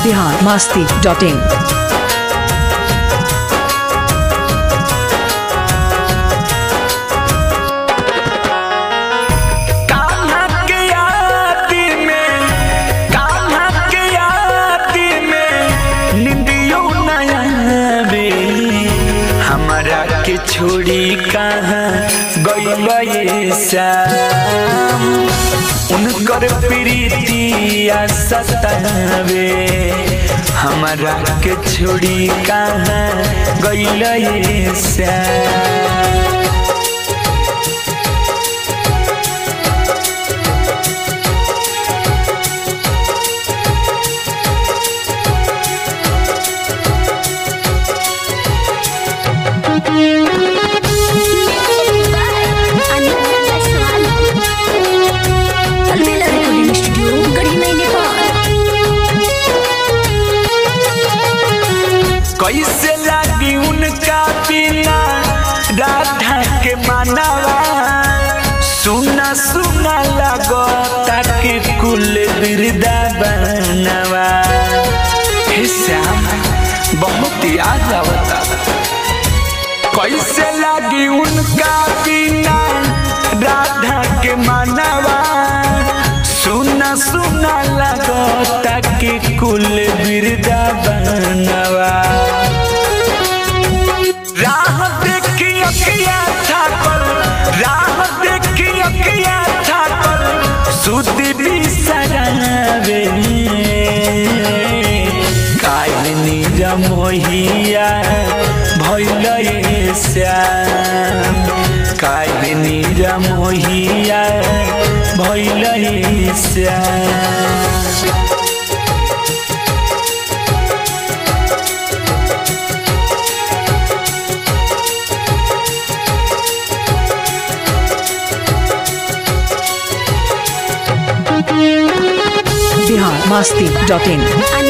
Bihar Masti dot in Kanha के यादी में कान्हा के यादी में निंदियो नया बे हमारा के छोड़ी कहाँ गई श्याम उनकर प्रीतिया सतावे हमारा के छोड़ी कहाँ गई श्याम अलबेला रिकॉर्डिंग स्टूडियो गढ़ी में नेपाल कैसे लागी उनका बिना राधा के मानवा सुना सुना लगो ताकि कुल बिरदा बनवा हे श्याम बहुत याद आवता कैसे लागी उनका बिना राधा के मानवा सुना सुना लगो ताकि कुल बिरदा बनवा राह देखी अकिया था पर राह देखी अकिया था पर सुधी भी सरावे काहिनी रमोहिया भैल श्याम काहिनी रमोहिया भैल श्याम बिहार मास्ती डॉट इन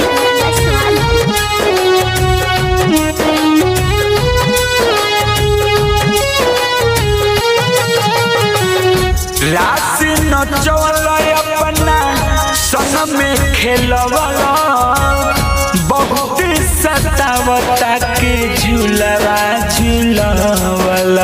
राशि नचवल अपना सन में खेलवल बहुत सतावता के झूलवा झूलवल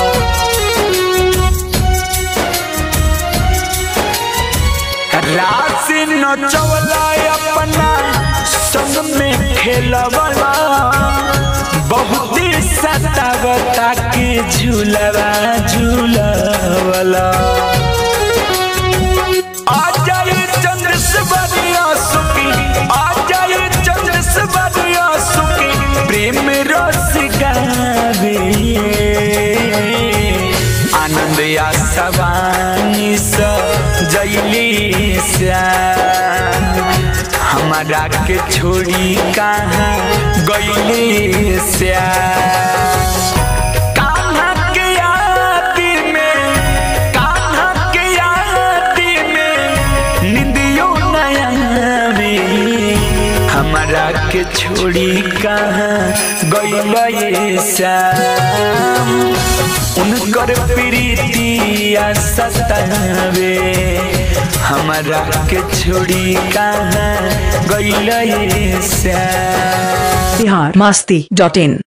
राशि नचवल अपना सन में खेलवल बहुत सतावता के झूलवा झूलवल आजाए चंद्र से बनिया सुखी आजाए चंद्र से बनिया सुखी प्रेम रस गावे आनंद या सवानी स जैली श्याम हमारा के छोड़ी कहाँ गईली श्याम कान्हा के यादी में कान्हा के यादी में निंदियो नया बे हमारा के छोड़ी कहाँ गई श्याम उनकर प्रीतिया सतावे हमारा के छोड़ी कहाँ गई श्याम बिहार मास्ती डॉट इन